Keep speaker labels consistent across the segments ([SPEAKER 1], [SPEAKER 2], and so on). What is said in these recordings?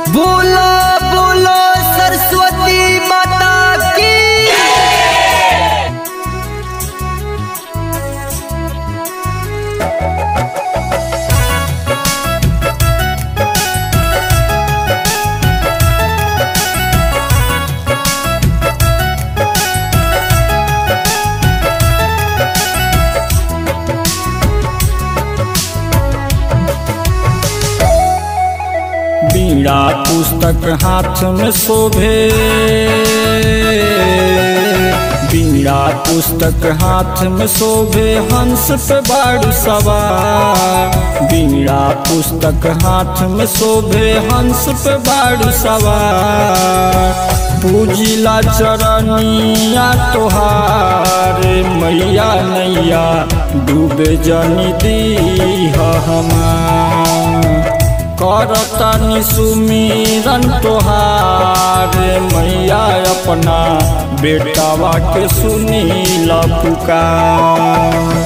[SPEAKER 1] बोलो बोलो सरस्वती माता की
[SPEAKER 2] बीड़ा पुस्तक हाथ में शोभे बीड़ा पुस्तक हाथ में शोभे हंस पे बाड़ सवार बीड़ा पुस्तक हाथ में शोभे हंस पे बाड़ सवार पूजिला चरनिया तोहार मैया नैया डूबे जनी दी हमार करतनि सुमिरन तोहार मैया अपना बेटावा के सुनी पुकार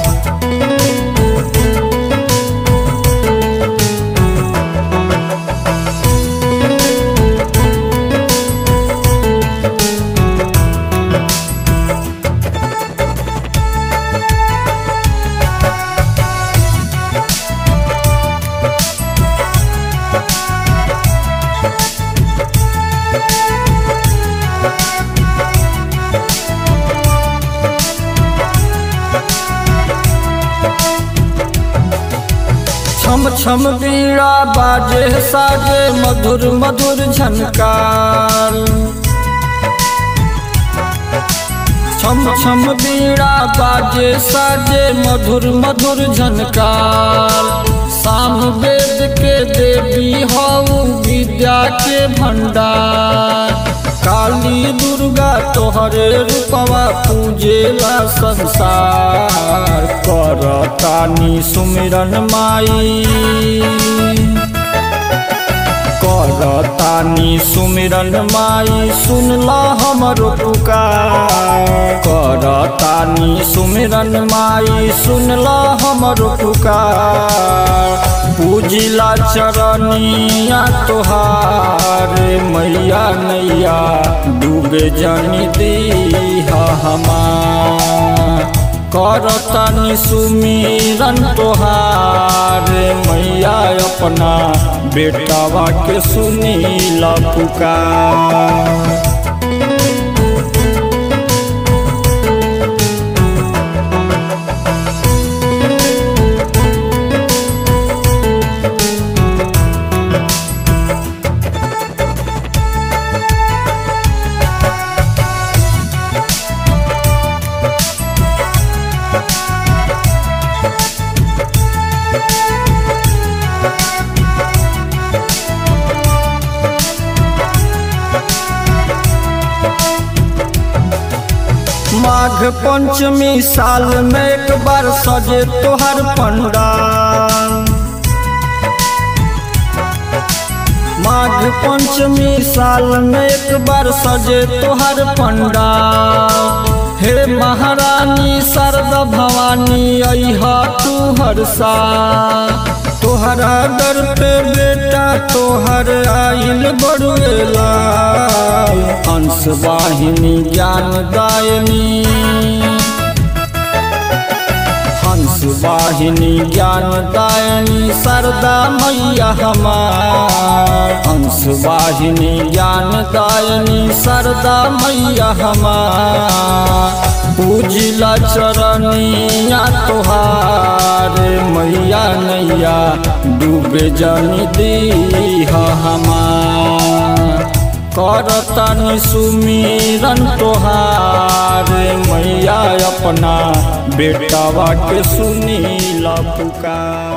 [SPEAKER 2] छम छम बीड़ा बाजे साजे मधुर मधुर झनकार छम छम बीड़ा बाजे साजे मधुर मधुर झनकार साम वेद के देवी हऊ विद्या के भंडार काली दुर्गा तोहरे रूपवा पूजेला संसार करतानी सुमिरन माई करतानी सुमिरन माई सुनला हमर पुकार करतानी सुमिरन माई सुनला हमर पुकार पूजिला चरनिया तोहार मैया नैया डूबे जनी दी हमार करतनि सुमिरन तोहार मैया अपना बेटावा के सुनी पुकार माघ पंचमी साल में एक बार सजे तोहर पंडाल माघ पंचमी साल में एक बार सजे तोहर पंडाल हे महारानी शरद भवानी अहा तू हर सा तोहरा दर पे बेटा तोहर आइल बड़ुएला हंस वाहिनी ज्ञान दायनी हंस वाहिनी ज्ञान दायनी सरदा मैया हमार हंस वाहिनी ज्ञान दायनी सरदा मैया हमार पूजिला चरनिया तोहार मैया नैया डूबे जनी दी हमार करतनि सुमिरन तोहार मैया अपना बेटावा के सुनी पुकार